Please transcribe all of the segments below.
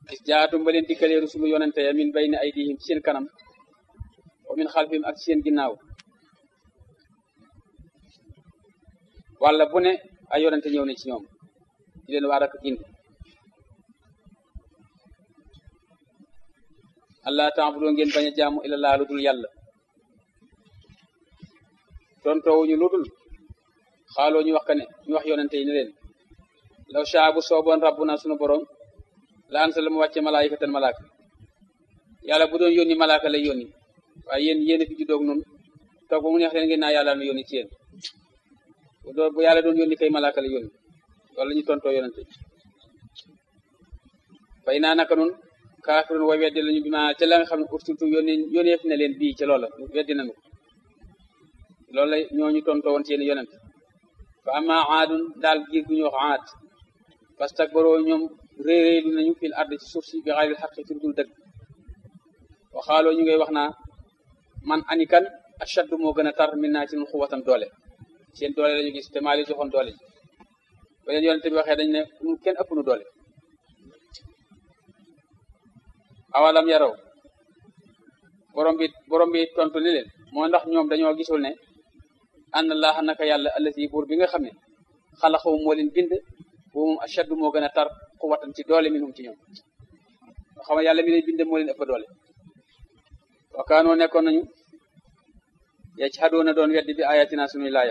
is jaatum ba leen dikkalee rusulu yonente ya min bayni aydihim ci seen kanam wa min xalfihim ak ci seen ginnaaw walla bu ne ay yonente ñëw ne ci ñoom di leen waar ak gindi allah taabudoo ngeen bañ a jaamu ila laa lu dul yàlla tontoowuñu lu dul xaaloo ñu wax ka ne ñu wax yonente yi ne leen law shaa bu sooboon rabbuna sunu borom la ansala mu wàcce malaayikatan malaaka yàlla bu doon yónni malaaka lay yónni waaye yéen yéen a fi juddoog noonu toog ba mu neex leen ngeen naa yàlla nu yónni ci yéen bu doon bu yàlla doon yónni kay malaaka lay yónni loolu la ñu tontoo yonente fay naa naka nun kaafirun way weddi lañu bi ma ca la nga xam ne ursiltu yónni yónneef na leen bii ca loola weddi nañu ko loolu la ñooñu tontoo woon seen yonent fa ama aadun daal giir gu ñu wax aad fastakbaroo ñoom réeréelu nañu fil ard ci suuf si bi xayril xaqi ci dul dëgg waxaaloo ñu ngay wax naa man anikan ashaddu moo gën a tar min naa ci nun xuwatan doole seen doole lañu gis te maa leen joxoon doole ji ba leen yonent bi waxee dañ ne ñun kenn ëpp nu doole awalam yaraw borom bi borom bi tontu ni leen moo ndax ñoom dañoo gisul ne anna laaha naka yàlla allati buur bi nga xam ne xalaxawu moo leen bind boo moom ashaddu moo gën a tar xuwatan ci doole minhum ci ñoom xam nga yàlla mi leen bind moo leen ëpp doole wakaanoo nekkoon nañu yaa ci xadoona doon weddi bi ayatina sunuy laaya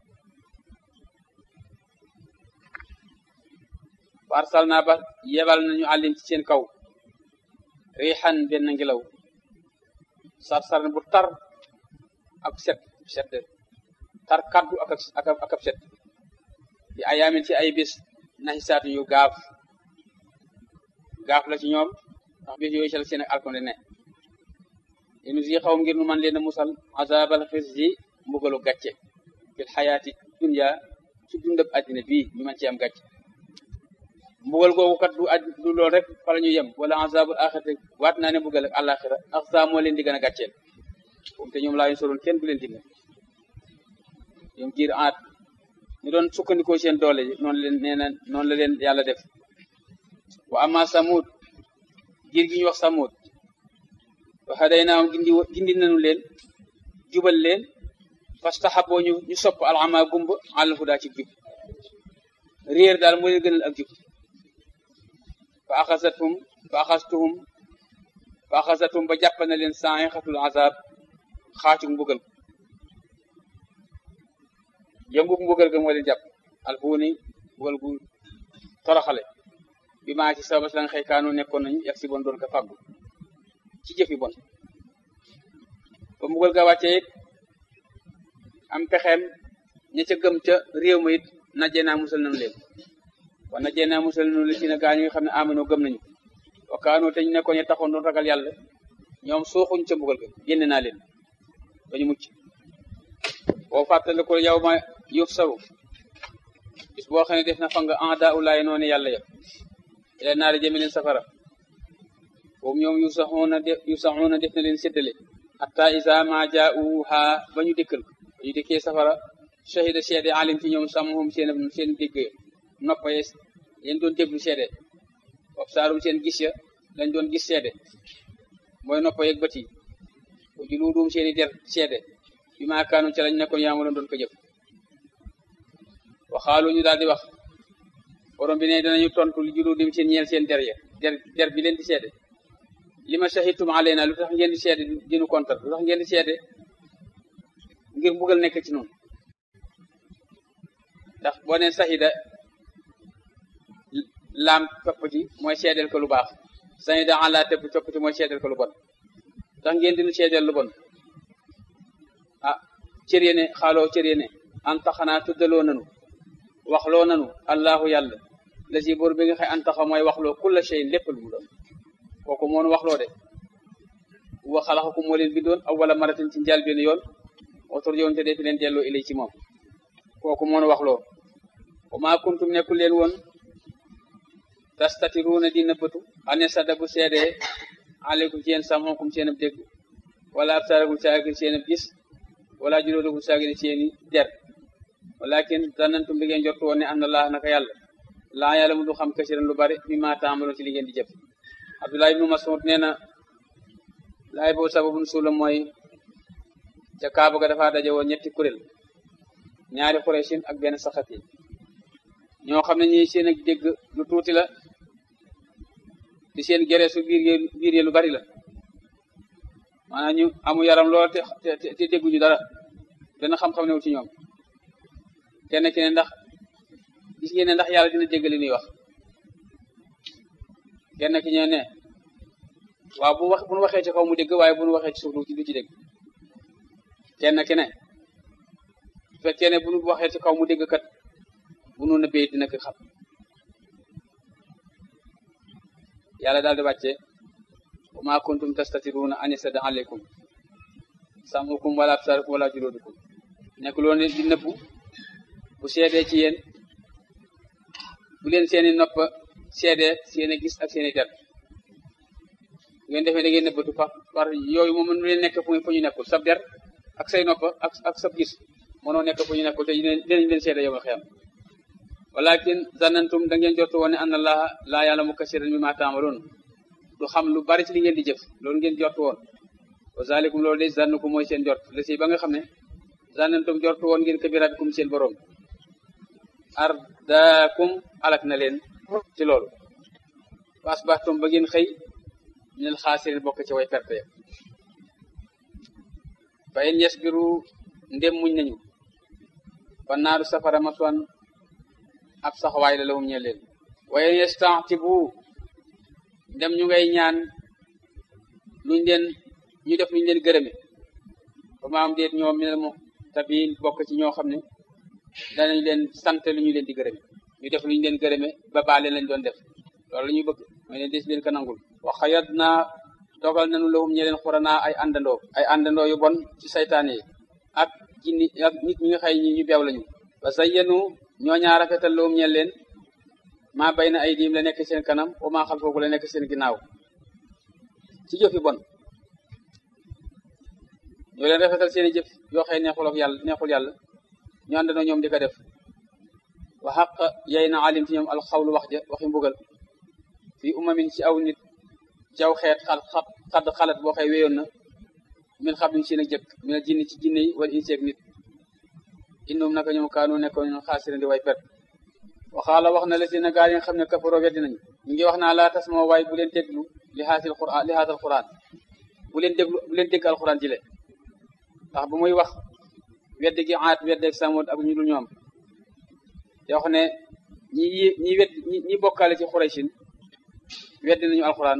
farsal naa ba yebal nañu àllim ci seen kaw riixan benn ngelaw sar-sar bu tar ak set set tar kaddu ak ak ak ab set bi ayaamin ci ay bis naxisaatu yu gaaf gaaf la ci ñoom ndax bis yooyu sel seen ak alkonde ne inu si xaw ngir nu man leen a musal azabal xis ji mbugalu gàcce fil xayaati dunya ci dundab àddina bii ñu man ci am gàcce mbugal googu kat du aj du lool rek fa la ñu yem wala azabul axirati waat naa ne mbugal ak àlaxira ak saa moo leen di gën a gàcceel comme te ñoom laa ñu soroon kenn du leen dimbal ñoom giir aat ñu doon sukkandikoo seen doole yi noonu leen nee na noonu la leen yàlla def wa ama samud giir gi ñu wax samud wa hadaynaahum gindi gindi nañu leen jubal leen fastahaboo ñu ñu sopp alama gumb àlal hudaa ci jub réer daal moo leen gënal ak jub fa axasatum fa axastuhum fa axasatum ba jàpp na leen sa'iqatul azab xaacuk mbugal yënguk mbugal ga moo leen jàpp alfuuni mbugal gu toroxale bi maa ci sababas la nga xëy kaanu nekkoon nañu yag si bon doon ko fàggu ci jëfi bon ba mbugal ga wàccee it am pexeem ña ca gëm ca réew ma it najjee naa musal nañu leen wa najjee naa musal nañu li ci na gaa ñi nga xam ne amanoo gëm nañu wa kaanu te ñu nekkoon ñu taxoon doon ragal yàlla ñoom suuxuñ ca mbugal ga génne naa leen ba ñu mucc boo fàttali ko yow ma yuf saru bis boo xam ne def na fa nga en daa ulaay noonu yàlla ya ila naari jëme leen safara boobu ñoom yu saxoona def yu saxoona def na leen séddale hatta isa ma jaauha ba ñu dikkal ba ñu dikkee safara shahida seede alim ci ñoom samhum seen seen dégg noppa ye leen doon déglu seede wab saarum seen gis ya lañ doon gis seede mooy noppa yeeg bët yi bu juluudum seen i der seede bi maa kaanu ca lañ nekkoon yaa ma doon ko jëf waxaalu ñu daal di wax borom bi ne danañu tontu li juluudim seen ñeel seen der ya der der bi leen di seede li ma shahidtum alayna lu tax ngeen di seede dinu kontar lu tax ngeen di seede ngir mbugal nekk ci noonu ndax boo nee sahida laam topp ci mooy seedeel ko lu baax sahida ala tëpp topp ci mooy seedeel ko lu bon tax ngeen dinu seedeel lu bon ah cër yene xaaloo cër yene an taxanaa tuddaloo nanu waxloo nanu allahu yàlla la si bor bi nga xëy an taxa mooy waxloo kulla shay lépp lu mu doon kooku moonu waxloo de wa xalaxakum moo leen bindoon aw wala maratin ci njaal benn yoon wator yoon te dee fi leen delloo ilay ci moom kooku moonu waxloo wa maa kuntum nekkul leen woon tastatiruuna di nëbbatu ane sadda bu seedee aleykum ci yéen samxokum seen ab dégg wala absaarakum saagir seen ab gis wala juróodakum saagir seeni der walakin zanantum bi ngeen jortu woon ne am na laa naka yàlla laa yàlla mu du xam kasiran lu bari mi ma taamaloon ci li ngeen di jëf Abdullah ibnu Mas'ud nee na laay boobu sababun suula mooy ca Kaaba ga dafa daje woon ñetti kuréel ñaari Quraysin ak benn saxat yi ñoo xam ne ñi seen ak dégg lu tuuti la di seen gere su biir yee biir yee lu bari la maanaam ñu amu yaram lool te te dégguñu dara benn xam-xam newul ci ñoom kenn ki ne ndax gis ngeen ne ndax yàlla dina dégg li ñuy wax kenn ki ñee ne waaw bu wax bu nu waxee ci kaw mu dégg waaye bu nu waxee ci suuf du ci dégg kenn ki ne bu fekkee ne bu nu waxee ci kaw mu dégg kat bu nu nëbbee dina ko xam yàlla daal di wàcce wa ma kuntum tastatiruna an yasada aleykum samukum wala absarukum wala juludukum nekk loolu ne di nëbbu bu seedee ci yéen bu leen seeni nopp seedee seeni gis ak seeni der ngeen defee da ngeen nëbbatu fa par yooyu moom mënu leen nekk fu fu ñu nekkul sab der ak say nopp ak ak sab gis mënoo nekk fu ñu nekkul te dinañ leen seede yow xiyam walakin zanantum da ngeen jortu woon ne anna allaha laa ya'lamu kasiran mimma ta'malun du xam lu bari ci li ngeen di jëf loolu ngeen jortu woon wa zalikum loolu de zannukum mooy seen jort la si ba nga xam ne zanantum jortu woon ngeen kabirabikum seen borom ardaakum alak na leen ci loolu wa asbahtum ba ngeen xëy minal xaasirin bokk ci way perte ya fa in yasbiru ndem muñ nañu fa naaru safara maswan ab saxawaay la lawum ñe leen wa in yastatibu ndem ñu ngay ñaan luñ leen ñu def luñ leen gërëme ba maam déet ñoom minal mo tabiin bokk ci ñoo xam ne danañ leen sant lu ñu leen di gërëme ñu def lu ñu leen gërëme ba baale lañ doon def loolu la ñuy bëgg mooy leen des leen ko nangul wa xayat naa dogal nañu lahum ñe leen xuranaa ay àndandoo ay àndandoo yu bon ci saytaane yi ak jinni ak nit ñi nga xëy ñi ñu beew lañu wa zayyanu ñoo ñaa rafetal lahum ñe leen maa bay na ay diim la nekk seen kanam wa maa xalfoofu la nekk seen ginnaaw ci jëf yu bon ñoo leen rafetal seen i jëf yoo xëy neexul ak yàlla neexul yàlla ñu àndandoo ñoom di ko def wa xaq yay na alim ci ñoom alxawlu wax ja waxi mbugal fii umamin ci aw nit ci aw xeet xal xadd xalat boo xëy wéyoon na min xam liñ seen ak jëkk mina jinni ci jinne yi wala inseeg nit innum naka ñoom kaanu nekkoon ñoom xaasirin di way pet waxaala wax na la si na gaa yi nga xam ne kafaroo weddi nañu ñu ngi wax naa laa tas moo waay bu leen déglu li xaasil quran li xaasal quran bu leen déglu bu leen dégg alquran ji le ndax bu muy wax wedd gi aat weddeeg samud ak ñu dul ñoom te wax ne ñi ñi wedd ñi bokkaale ci xuraysin weddi nañu alquran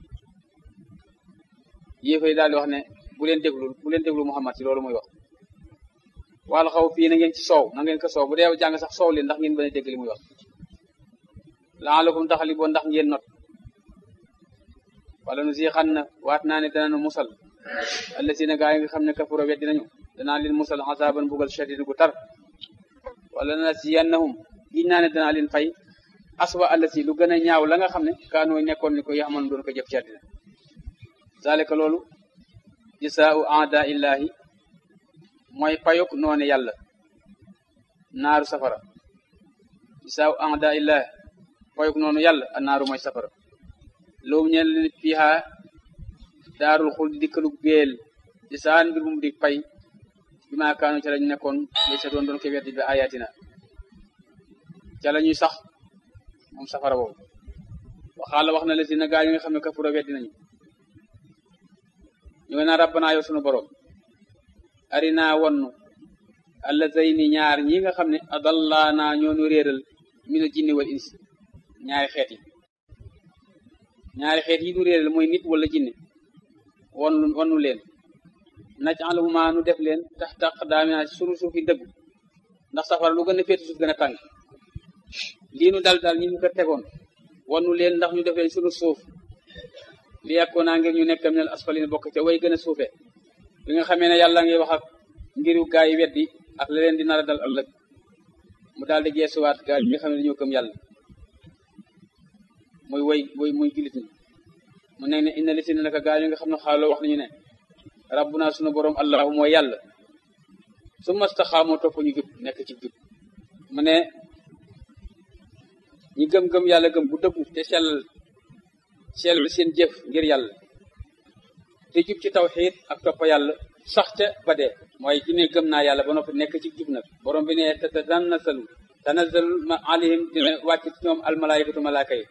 yéefay daal di wax ne bu leen déglu bu leen déglu muhammad ci loolu muy wax wàllu xaw fii na ngeen ci soow na ngeen ko soow bu dee jàng sax soow leen ndax ngeen bañ a dégg li muy wax laalakum taxaliboon ndax ngeen not wala nu si xan na waat naa ne danañu musal allazina gaa yi nga xam ne kafaro weddi nañu danaa leen musal azaban bugal shadid gu tar wala nasiyannahum giñ naa ne danaa leen fay aswa allasi lu gën a ñaaw la nga xam ne kaanoo nekkoon ni ko yaxaman doon ko jëf ci àddina zalika loolu jisaau aada illahi mooy payuk noone yàlla naaru safara jisaau aada illahi payuk noonu yàlla a naaru mooy safara loolu ñeen leen fiiha daarul xul di dikkalu beel di saan mbir mum di pay bi maa kaanu ca lañ nekkoon li sa doon doon ko weddi bi ayatina ca la ñuy sax moom safara boobu waxaala wax na la si na gaa yi nga xam ne kafura weddi nañu ñu ngi naan rabbana yow sunu borom arina wonnu allazayni ñaar ñi nga xam ne adallaana ñoonu réeral mina jinni wal insi ñaari xeet yi ñaari xeet yi nu réeral mooy nit wala jinne wonnu wonnu leen naj'aluhuma nu def leen taxta aqdaamina ci sunu suufi dëgg ndax safara lu gën a féeti suuf gën a tàng lii nu dal dal ñi ñu ko tegoon wonnu leen ndax ñu def leen sunu suuf li yàkkoo naa ngir ñu nekk minal asfalin bokk ca way gën a suufe bi nga xamee ne yàlla ngi wax ak ngiru gaa yi weddi ak la leen di nar a dal ëllëg mu daal di geesuwaat gaa yi nga xam ne dañoo gëm yàlla muy way way muy jullit ñi mu ne ne inna li si ne naka gaa yi nga xam ne xaaloo wax nañu ne rabbuna sunu borom allahu mooy yàlla su mastaxaamoo topp ñu jub nekk ci jub mu ne ñi gëm-gëm yàlla gëm bu dëggu te sellal sellal seen jëf ngir yàlla te jub ci tawxiid ak topp yàlla sax ca ba dee mooy ci ne gëm naa yàlla ba noppi nekk ci jub nag borom bi ne te tanazzalu tanazzalu alayhim dina wàcc ci ñoom almalaayikatu malaaka yi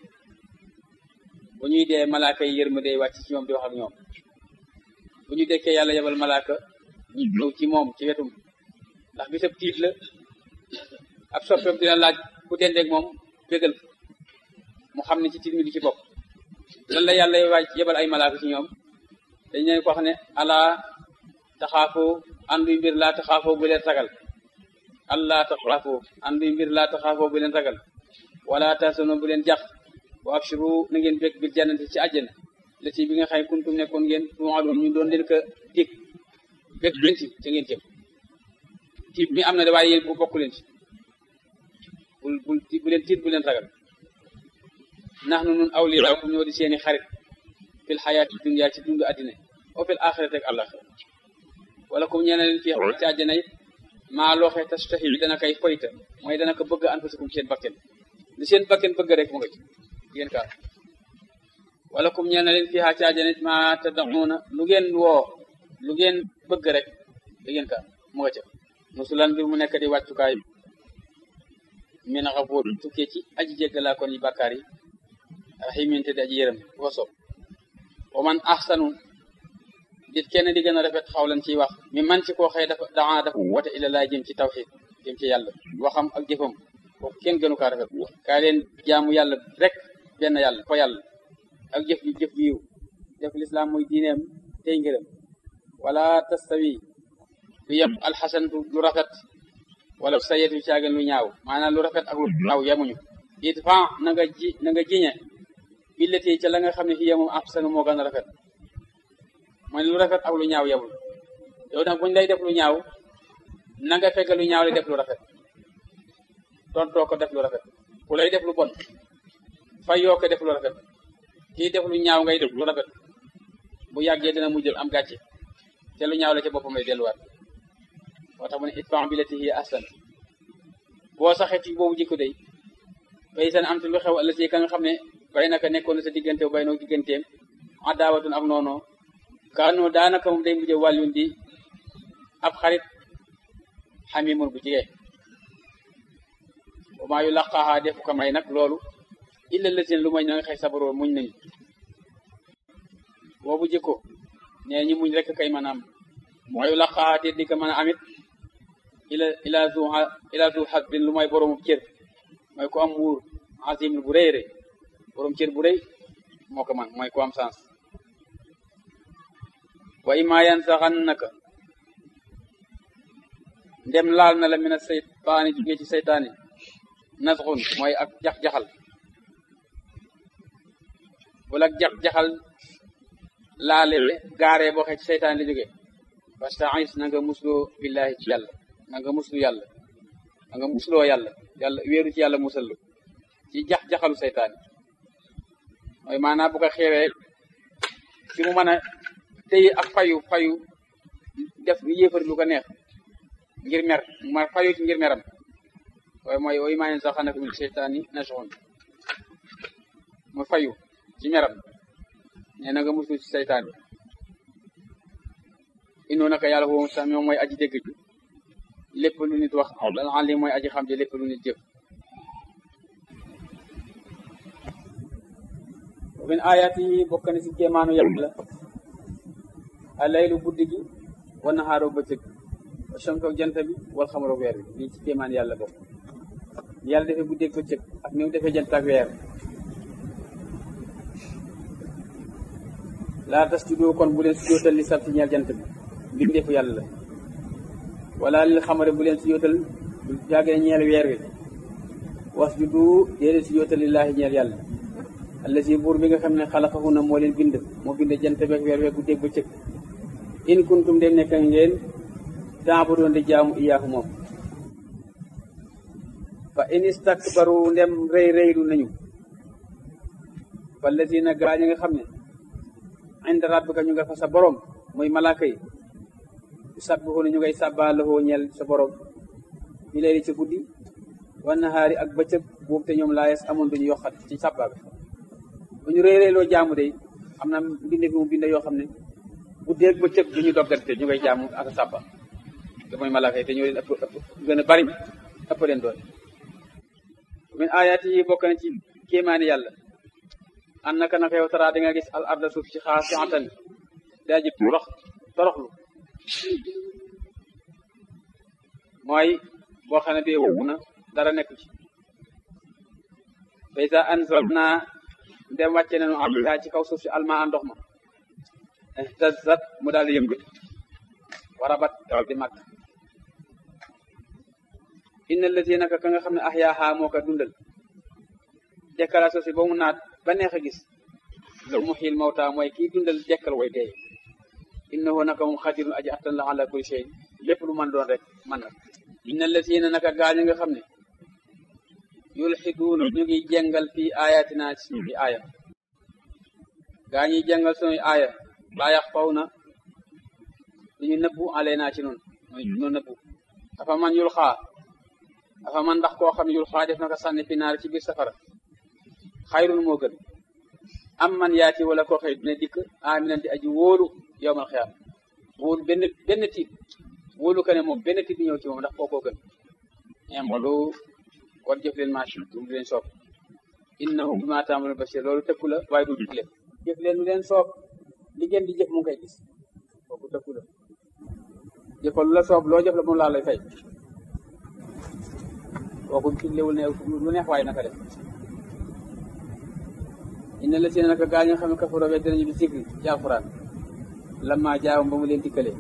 bu ñuy dee malaaka yi yërmande wàcc ci ñoom di wax ak ñoom bu ñu dekkee yàlla yebal malaaka ñu ñëw ci moom ci wetum ndax bisab tiit la ab soppeem dina laaj ku dendeeg moom bégal mu xam ne ci tiit mi di ci bopp lan la yàlla waaj yebal ay malaaka ci ñoom dañ leen ko wax ne ala taxaafoo anduy mbir laa taxaafoo bu leen ragal allah taxaafoo anduy mbir laa taxaafoo bu leen ragal wala tasano bu leen jax wa abshiru na ngeen bég bil jannati ci àjjana la ci bi nga xay kuntum nekkoon ngeen tuumaaloon ñu doon leen ko dig bég leen ci ca ngeen jëm tiit mi am na de waaye yéen bu bokk leen ci bul bul bu leen tiit bu leen ragal nax nu nun awliyaakum ñoo di seeni xarit fil xayaati dunya ci dundu addina o fil axirati ak àllaxira wala comme ñeena leen fii ci àjjana it maa looxee tastahi dana koy foyta mooy dana ko bëgg anfusukum seen bakken li seen bakken bëgg rek mu nga ci ngeen kaar wala comme ñeena leen fii ci àjjana it maa tad'uuna lu ngeen woo lu ngeen bëgg rek da ngeen kaar mu nga ca musulan bi mu nekk di wàccukaay min xafuur tukkee ci aji jéggalaa kon yi bàkkaar yi raximin te di aji yërëm bu ko soob wa man axsanu dit kenn di gën a rafet xawlan ciy wax mi man ci koo xëy dafa daa dafa wote ila laa jëm ci tawxid jëm ci yàlla waxam ak jëfam kooku kenn gënu kaa rafet kaay leen jaamu yàlla rek benn yàlla ko yàlla ak jëf ji jëf ji yiw def lislaam muy diineem tey ngërëm wala tastawi du yem alxasantu lu rafet wala sayetu caagan lu ñaaw maanaam lu rafet ak lu ñaaw yemuñu idfa na nga ji na nga jiñe billati ca la nga xam ne hiya moom ahsanu moo gën a rafet mooy lu rafet ak lu ñaaw yemul yow nag buñ lay def lu ñaaw na nga fekk lu ñaaw lay def lu rafet tontoo ko def lu rafet ku lay def lu bon fay yoo ko def lu rafet kii def lu ñaaw ngay def lu rafet bu yàggee dina mujjal am gàcce te lu ñaaw la ca boppam lay delluwaat moo tax mu ne idfa billati hiya ahsan boo saxee ci boobu jikko day bay seen am te lu xew ëllëg ka nga xam ne bay naka nekkoon na sa diggante bay noo digganteem adaawatun ak noonu kaanoo daanaka moom day mujjee wàllun di ab xarit xamimun bu jigee wa maa yu laqaaxaa defu ko may nag loolu illa lazina lu may na nga xëy sabaroo muñ nañu boobu jikko nee ñi muñ rek kay mën a am maa yu laqaaxaa te di ko mën a amit ila ila zu ila zu xasbin lu may boroomu cër mooy ku am muur azim bu rëy rëy borom cër bu rëy moo ko man mooy ku am sens wa imma yansaxannaka ndem laal na la mina seytaani jugee ci seytaani nasxun mooy ak jax-jaxal wala ak jax-jaxal laale gaaree boo xee ci seytaani la jógee fasta'is na nga musloo billahi ci yàlla na nga muslu yàlla na nga musloo yàlla yàlla wéeru ci yàlla musal ci jax-jaxalu seytaani mooy maanaam bu ko xeewee ci mu mën a téye ak fayu fayu def yéefari lu ko neex ngir mer ma fayu ci ngir meram waaye mooy woyu maa yen sax xanaka min seytaani nasxun mu fayu ci meram nee na nga musul ci seytaan inoo naka yàlla foofu sax moom mooy aji dégg ji lépp lu nit wax dal en li mooy aji xam ji lépp lu nit jëf min ayat yi bokk na ci kéemaanu yàlla a laylu guddi gi wa naxaaru bëccëg wa shamsu ak jant bi wal xamaru weer bi lii ci kéemaan yàlla bokk yàlla defee guddi ak bëccëg ak ni mu defee jant ak weer laa tasjudu kon bu leen sujootal li sabti ñeel jant bi mbir ndefu yàlla la wala lil xamari bu leen sujootal bu jàggee ñeel weer wi wasjudu déedéet sujootal lillaahi ñeel yàlla allazi buur bi nga xam ne xalaqahunna moo leen bind moo bind jant beeg weer weeg guddeeg bëccëg in kuntum dem nekk ngeen taabudoon di jaamu iyaahu moom fa in istakbaru ndem rëy rëylu nañu fa allazina gaa ñi nga xam ne inda rabbika ñu nga fa sa borom muy malaaka yi yusabbihuna ñu ngay sàbbaa lahoo ñeel sa borom bi layli ci guddi wa nahaari ak bëccëg boobu te ñoom laayes amoon duñu yokkat ci sàbbaa bi bu ñu réeréeloo jaamu de am na mbinde fi mu binde yoo xam ne bu déeg ba cëg du ñu doggante ñu ngay jaamu ak sàppa te mooy malaaka yi te ñoo leen ëpp ëpp gën a bari ëpp leen doole min ayaati yi bokk na ci kéemaani yàlla an naka naka yow taraa di nga gis al arda suuf ci xaasiatan daa ji torox toroxlu mooy boo xam ne bii wóobu na dara nekk ci faysa anzalna ndem wàcce nañu am daa ci kaw suuf si alma a ndox ma ihtazat mu daal di yëngatu warabat daal di màgg inna allati naka ka nga xam ne ahyaaha moo ko dundal dekkala suuf si ba mu naat ba neex a gis la muhyil mawta mooy kii dundal dekkal way dee innahu naka moom xadirun aji attan la ala kulli shay lépp lu mën doon rek mën na inna allazina naka gaañ nga xam ne yulxiduuna ñu ngi jàngal fii ayatina ci suñu aaya gaa ñuy jàngal suñuy aaya laa yax faw na duñu nëbbu alayna ci noonu mooy ñu nëbbu dafa man yul xaa dafa man ndax koo xam ne yul xaa def na ko sànni fi naar ci biir safara xayrun moo gën am man yaati wala koo xëy dina dikk aminan di aji wóolu yowmal xiyaam wóolu benn benn tiit wóolu ka ne moom benn tiit bi ñëw ci moom ndax kookoo gën imolu kon jëf leen maa shi'tum leen soob innahu bimaa ta'maluuna basiir loolu tëkku la waaye du digle jëf leen lu leen soob li ngeen di jëf mu ngi koy gis kooku tëkku la jëfal lu la soob loo jëf la moom laa lay fay kooku diglewul ne lu neex waaye naka def inna la seen naka gaa ñi nga xam ne kafaroo wet dinañu bi zikri ci alxuraan lamma jaawam ba mu leen dikkalee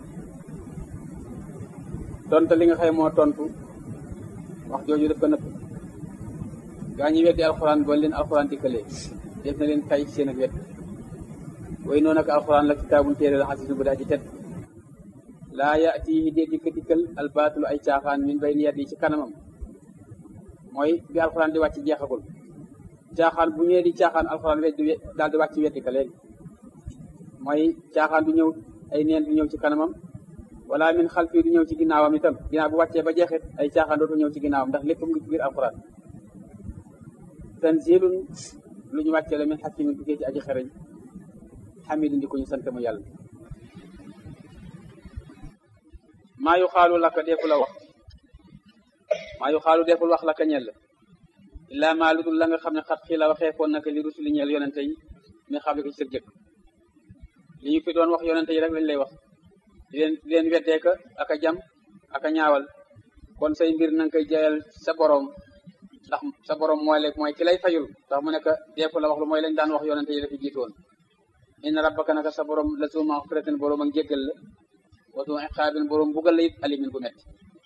tontu li nga xëy moo tontu wax jooju daf ko nëpp gaa ñi weddi alxuraan ba leen alxuraan dikkalee def na leen tay seen ak wet way noonu ak alxuraan la kitaabun téere la xasiisun bu daa ji tet laa yaatihi dee dikka dikkal albaatulu ay caaxaan min bayni yadi ci kanamam mooy bi alxuraan di wàcc jeexagul caaxaan bu ñëwee di caaxaan alxuraan weddi daal di wàcc weddi ka léegi mooy caaxaan du ñëw ay neen du ñëw ci kanamam wala min xalfi du ñëw ci ginnaawam itam ginnaaw bu wàccee ba jeexit ay caaxaan dootu ñëw ci ginnaawam ndax lépp mu ngi ci biir alxuraan tanzilun lu ñu wàccee la min xakimin tukkee ci aji xereñ xamidin di ko ñu sant mu yàlla maa yu xaalu laka deefu la wax maa yu xaalu deeful wax laka ñel illaa maa ludul la nga xam ne xat xii la waxeefoon naka li rusuli ñeel yonente yi mi xam ne ko ci sa jëkk li ñu fi doon wax yonente yi rek lañ lay wax di leen di leen weddeeka ak a jam ak a ñaawal kon say mbir na nga koy jayal sa borom ndax sa borom mooy la mooy ki lay fayul ndax mu nekk deefu la wax lu mooy lañ daan wax yonente yi la fi jiitoon inna rabbaka naka sa borom la zu maxfiratin borom ak jéggal la wa zu iqaabin borom bugal la it alimin bu metti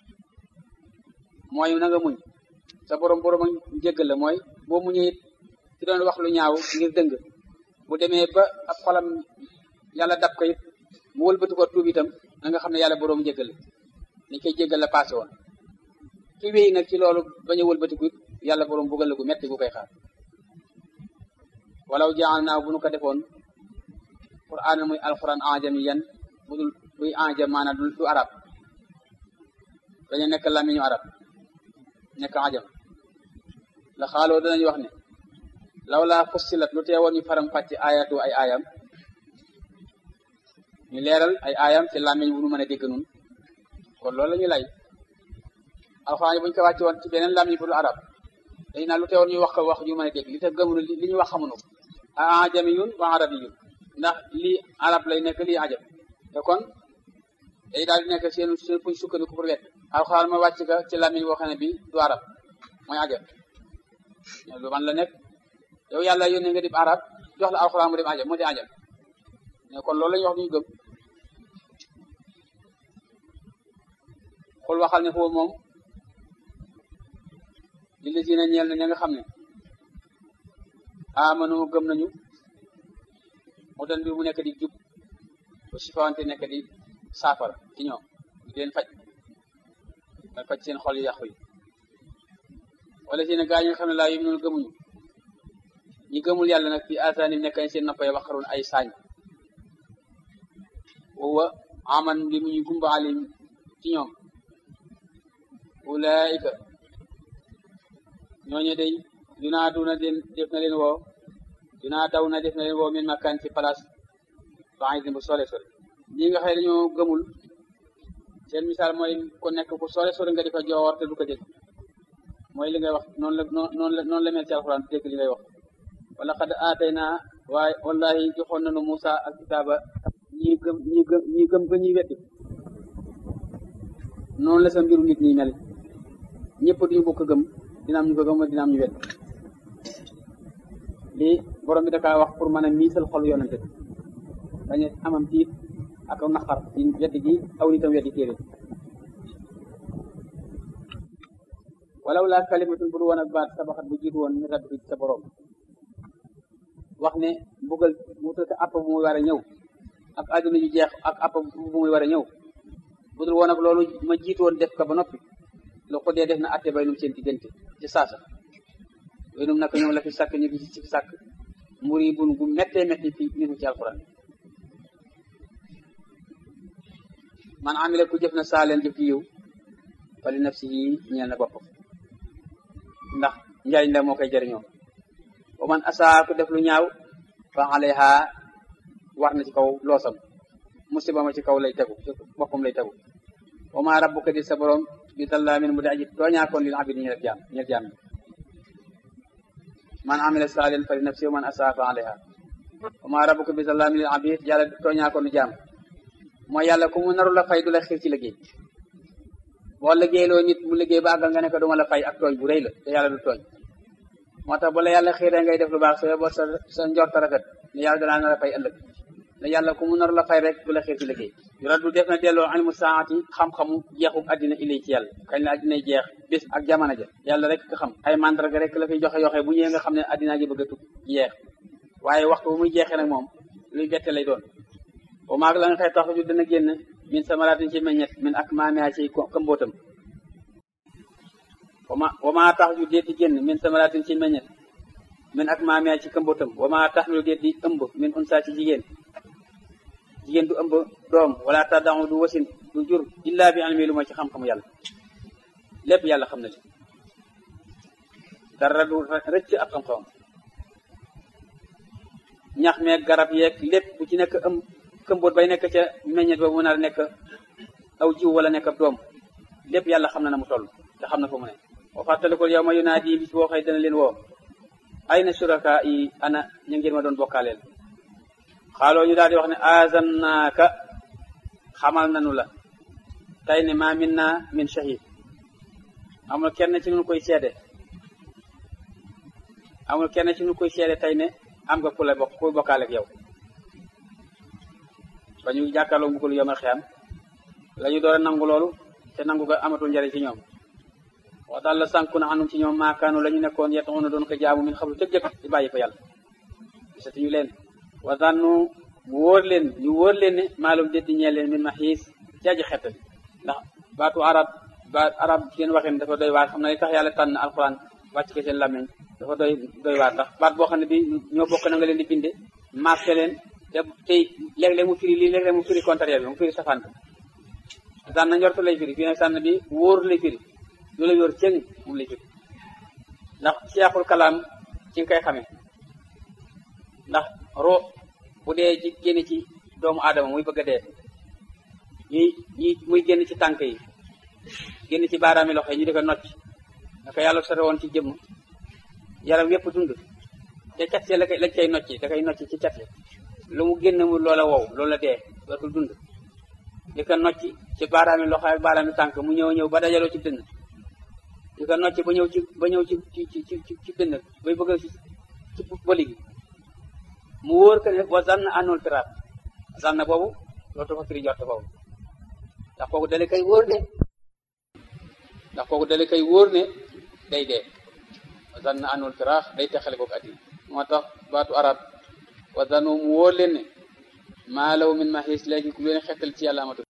mooy na nga muñ sa borom borom ak jéggal la mooy boo muñee it ci doon wax lu ñaaw ngir dëng bu demee ba ab xolam yàlla dab ko it mu wëlbati ko tuub itam na nga xam ne yàlla borom jéggal la ni koy jéggal la passé woon ki wéy nag ci loolu bañ a wëlbatiku it yàlla borom bugal la gu metti gu koy xaar walaw jaal naaw bu nu ko defoon qur'aan muy alquran ajami yan bu dul buy ajam maanaam du arab dañu nekk lamiñu arab nekk ajam la xaaloo danañ wax ne law laa fussilat lu teewoon ñu faram fàcc ayatu ay ayam ñu leeral ay ayam ci làmmiñ bu nu mën a dégg nun kon loolu la ñu lay alxuraan buñ ko wàcce woon ci beneen làmmiñ bu dul arab dañ naan lu teewoon ñu wax ko wax ñu mën a dégg li tax gëmunu li ñu wax xamuñu ko a ajamiyun wa arabiyun ndax lii arab lay nekk lii ajam te kon day daal di nekk seen seen fuñ sukkandiku pour wet alxuraan ma wàcc ka ci làmmiñ boo xam ne bi du arab mooy ajam lu man la nekk yow yàlla yónnee nga di arab jox la alxuraan mu dem ajam mu di ajam mais kon loolu la ñuy wax duñu gëm xul waxal ne foofu moom li la dina ñeel na ña nga xam ne amanu gëm nañu mu dan bi mu nekk di jub ba sifawante nekk di saafara ci ñoom di leen faj da faj seen xol yu yàqu yi wala si ne gaa yi nga xam ne laa yum noonu gëmuñu ñi gëmul yàlla nag fi asaani nekk seen noppay waxarun ay saañ wa aman bi mu ñu gumba alim ci ñoom ulaika ñooñu day yunaaduna den def na leen woo dinaa daw na def na leen woo min makkaan ci place ba'idin bu sore sore ñi nga xëy dañoo gëmul seen misaal mooy ko nekk ku sore sore nga di ko joor te du ko dégg mooy li ngay wax noonu la noonu la noonu la mel ci alxuraan dégg li ngay wax wala xad aatay naa waaye wallahi joxoon nañu Musa ak kitaaba ñi gëm ñi gëm ñi gëm ko ñuy weddi noonu la sa mbiru nit ñi mel ñëpp duñu bokk gëm dina am ñu ko gëm dina am ñu wedd lii borom bi da kaa wax pour mën a miisal xol yonante bi bañ a amam tiit ak naqar ci weddi gi aw nitam weddi téere walaw laa kalimatun bu du woon ak baat sabaxat bu jiitu woon mi rabbi sa borom wax ne mbugal mu tëdd app bu muy war a ñëw ak àdduna ju jeex ak app bu muy war a ñëw bu dul woon ak loolu ma jiitu woon def ko ba noppi lu ko dee def na atte bay num seen diggante ci saasa yooyu num naka ñoom la fi sàkk ñu ngi ci sàkk muri bun gu méttee métti fi minu ci alquran man amila ku jëf na saa leen jëf ci yiw fali nafsihi ñeel na boppam ndax njariñ la moo koy jëriñoo wa man asaa ku def lu ñaaw fa alayha war na ci kaw loosam musiba ma ci kaw lay tegu ci boppam lay tegu wa ma rabbuka di sa borom bi dallaamin mu di aji tooñaakoon lil abid ñeel jaam ñeel jaam man amila saalihan fali nafsi wa man asaa fa alayha wa ma rabbuka bi dallaamin lil abid yàlla tooñaakoon jaam mooy yàlla ku mu naru la fay du la xiir ci liggéey boo liggéeyloo nit mu liggéey ba àggal nga ne ko duma la fay ak tooñ bu rëy la te yàlla du tooñ moo tax bu la yàlla xiiree ngay def lu baax soo yeboo sa sa njort rafet ne yàlla danaa na la fay ëllëg ne yàlla ku mu naru la fay rek du la xiir ci liggéey raddu def na delloo ilmu saati xam-xamu jeexu addina ilay ci yàlla kañ la addinay jeex bis ak jamono ja yàlla rek ka xam ay mandarga rek la fiy joxe yoxe bu ñëwee nga xam ne addinaa ji bëgg a tukk jeex waaye waxtu bu muy jeexee nag moom luy bette lay doon bu maag la nga xëy tax ju dana génn min samaratin ci meññet min ak maamea ci këmbootam wama wama tax ju déet di génn min samaratin ci meññet min ak maamea ci këmbootam wama tax lu déet di ëmb min unsa ci jigéen jigéen du ëmb doom wala taddamu du wasin du jur illa bi almi lu ma ci xam-xamu yàlla lépp yàlla xam na ci dara du rëcc ak xam-xamam ñax meeg garab yeeg lépp bu ci nekk ëmb këmboot bay nekk ca meññet ba mu nar nekk aw jiw wala nekk ab doom lépp yàlla xam na na mu toll te xam na fa mu ne wa fàttalikul yow ma yunaadi bis boo xëy dana leen woo ay na suraka yi ana ñu ngeen ma doon bokkaaleel xaaloo ñu daal di wax ne azannaaka xamal nanu la tey ne ma min na min shahid amul kenn ci nu koy seede amul kenn ci nu koy seede tey ne am nga ku la bokk ku bokkaaleeg yow ba ñu jàkkaarloo mbugalu yomal xiyam la ñu door a nangu loolu te nangu ga amatul njariñ ci ñoom wax daal la sànku na anum ci ñoom maakaanu la ñu nekkoon yetaxuna doon ko jaamu min xablu tëg jëkk di bàyyi ko yàlla gisatuñu leen wa zannu mu wóor leen ñu wóor leen ne maalum déddi ñeel leen min ma xiis ci aji xettali ndax baatu arab ba arab seen waxin dafa doy waar xam na li tax yàlla tànn alquran wàcc ko seen làmmiñ dafa doy doy waar ndax baat boo xam ne bi ñoo bokk na nga leen di binde marqué leen te tey léeg-léeg mu firi lii léeg-léeg mu firi contraire bi mu firi safaan bi sànn njortu lay firi fii nag sànn bi wóor lay firi lu la yor cëng moom lay firi ndax seexul kalaam ci nga koy xamee ndax ro bu dee ci génn ci doomu aadama muy bëgg a dee ñuy ñuy muy génn ci tànk yi génn ci baaraami loxo yi ñu di ko nocc naka yàlla sore woon ci jëmm yaram yépp dund te cat see la koy lañ koy nocci da koy nocc ci cat yi lu mu génn mu loola wow loolu la dee dootul dund di ko nocci ci baaraami loxo ak baaraami tànk mu ñëw ñëw ba dajaloo ci dënn di ko nocci ba ñëw ci ba ñëw ci ci ci ci ci dënn bay bëgg ci ci bëli gi mu wóor que ne wa zann anul firaat zann boobu loolu dafa firi jot boobu ndax kooku dale kay wóor ne ndax kooku dale kay wóor ne day dee wa zann anul firaax day texale kooku addi moo tax baatu arab wa zannu mu wóor leen ne maa law min maxiis léegi ku leen xettal ci yàlla amatu